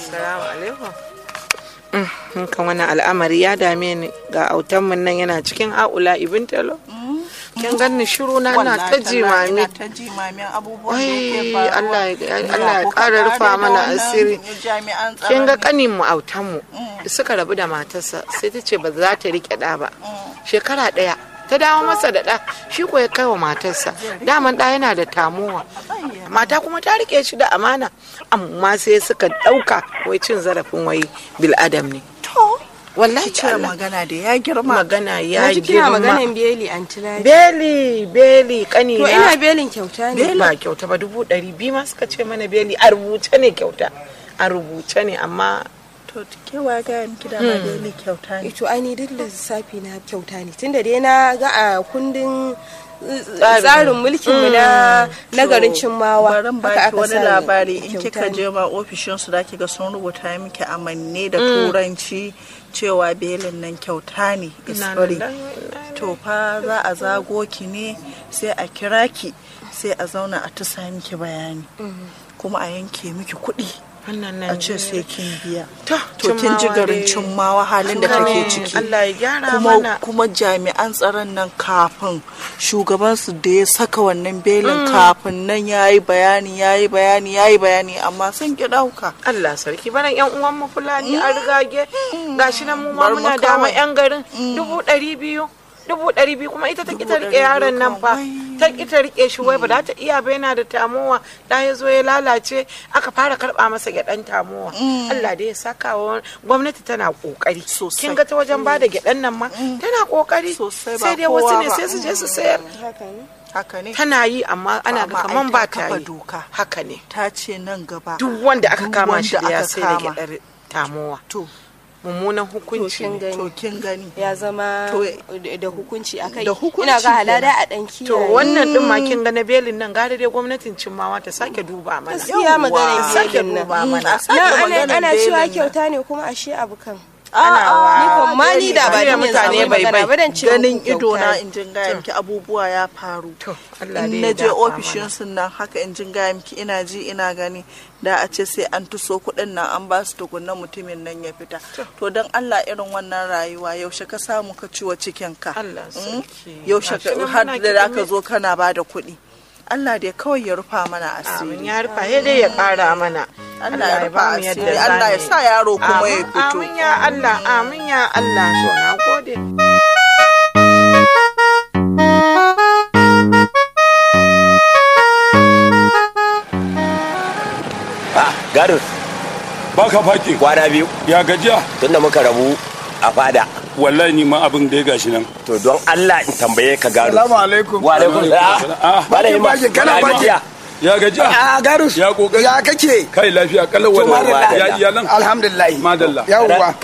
Assalamu alaikum. kan wannan al'amari ya dame ni ga autanmu nan yana cikin haula ibin talo. Kin ganni shiru na na ta jimami. ta jimamin abubuwan da Wai yake faruwa Allah ya Ina Allah ya kuka ƙara kare rufa da mana wannan asiri. jami'an tsaron Kin ga ne. kanin mu autanmu suka rabu da matarsa sai ta ce ba za ta rike ɗa ba. Shekara ɗaya ta dawo masa da ɗa shi ko ya kai wa matarsa daman ɗa yana da tamuwa mata kuma ta rike shi da amana amma sai suka ɗauka wai cin zarafin wai bil'adam ne to wallahi ce Allah. magana da ya girma magana ya Na ji kina girma maganan beli antilari. beli beli kani To ina belin kyauta ne. ba kyauta ba dubu ɗari biyu ma suka ce mana beli a rubuce ne kyauta a rubuce ne amma to kewa ga miki da ma daily kyauta ne To ai ni duk lissafi na kyauta ne tunda dai na ga a kundin uh, Tsarin. tsarin mulkin mu na na garin Cimmawa. barin haka baki aka wani sa labari in kyauta kika ne. je ma ofishin su zaki ga sun rubuta miki amanne da turanci cewa belin nan kyauta ne is Inna free lillahi wa inna to fa za a zago ki ne sai a kira ki sai a zauna a tusa miki bayani kuma a yanke miki kuɗi wannan a nan ce sai kin biya To, to kin ji Cimmawa garin dai. cimmawa halin da Haka take ne, ciki Allah ya gyara kuma mana. kuma jami'an tsaron nan kafin shugaban su da ya saka wannan belin kafin nan yayi bayani yayi bayani yayi bayani amma sun ki dauka Allah sarki baran yan uwan mu fulani a rigage gashi nan mu ma Bar mu muna dama kawai. yan garin dubu ɗari biyu dubu ɗari biyu kuma ita ta Dubu kita rike ɗari biyu yaron nan fa kawai. ta kita rike shi wai ba za ta iya ba yana da tamowa da ya zo ya lalace aka fara karɓa masa gyaɗan tamowa Allah dai ya saka wa gwamnati tana kokari Sosai. kin ga ta wajen bada gyaɗan nan ma tana kokari Sosai, ba sai dai wasu kowa ne ba. sai su je su sayar Haka ne. haka ne tana yi amma ana ga Amma ai kaman ta ba ta kafa yi doka. haka ne ta ce nan gaba duk wanda aka duk kama shi wanda da ya aka sai da kama. gyaɗar tamowa to mummunan To hukunci kin ne. gani. to kin gani ya zama To, da da hukunci a kai da hukunci ina ga halada kenan. a dan kiyaye to wannan din ma kin ga na belin nan gare dai gwamnatin cimmawa ta sake duba mana gaskiya maganar sake belin nan duba mana a sake na ana maganar ana belin cewa nan. kyauta ne kuma ashe abu kan ana ni kan ma ni da ba Bari ni mutane mutane bai bai bai. ba dan ce ganin muku ido na kyauta ne. in jin gaya miki abubuwa ya faru To, Allah dai in ya na je dafa ofishin mana. sun nan haka in jin gaya miki ina ji ina gani da a ce sai an tuso kuɗin nan an ba su tukunna mutumin nan ya fita to don Allah irin wannan rayuwa yaushe ka samu ka ciwo cikin ka Allah Mm? sarki. yaushe Gashi nan ka- har muna da za kiɗime. ka zo kana ba da kuɗi Allah dai kawai ya rufa mana Amin asiri ya rufa sai dai ya kara mana Allah ya rufa ba mu yadda asiri za Allah ya mu yi. sa yaro kuma ya Amin, fito amin ya Allah amin ya Allah to na gode Ah, Garus, baka faki kwana biyu ya gajiya tunda muka rabu a fada. wallahi ni ma abin da ya gashi nan To don Allah in tambaye ka Garus. Salamu alaikum. Wa alaikum Ah, salam. Malam Ima, bakin, kana kana bakin. gajiya? ya gajiya A Garus. Ya kokari. Ya kake? kai lafiya kallon To, wallahi madalla. ya iyalan Alhamdulillah. Madalla. Yawwa.